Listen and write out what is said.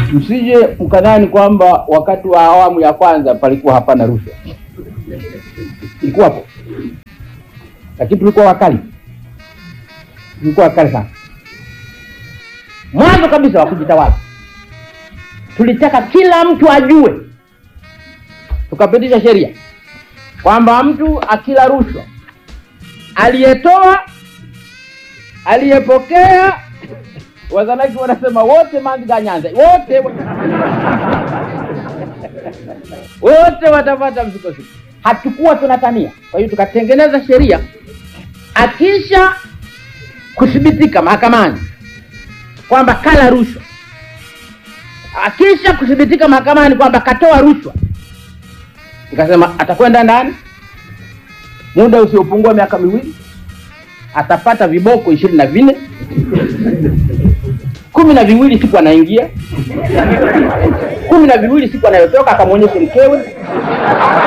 msije mkadhani kwamba wakati wa awamu ya kwanza palikuwa hapana rushwa, ilikuwapo, lakini tulikuwa wakali, tulikuwa wakali sana. Mwanzo kabisa wa kujitawala tulitaka kila mtu ajue, tukapitisha sheria kwamba mtu akila rushwa, aliyetoa, aliyepokea, wazanaki wanasema wote manziga Nyanza, wote wote watapata msukosuko. Hatukuwa tunatania. Kwa hiyo tukatengeneza sheria, akisha kuthibitika mahakamani kwamba kala rushwa, akisha kuthibitika mahakamani kwamba katoa rushwa, nikasema atakwenda ndani muda usiopungua miaka miwili, atapata viboko ishirini na vinne kumi na viwili siku anaingia, kumi na viwili siku anayotoka, akamwonyeshe mkewe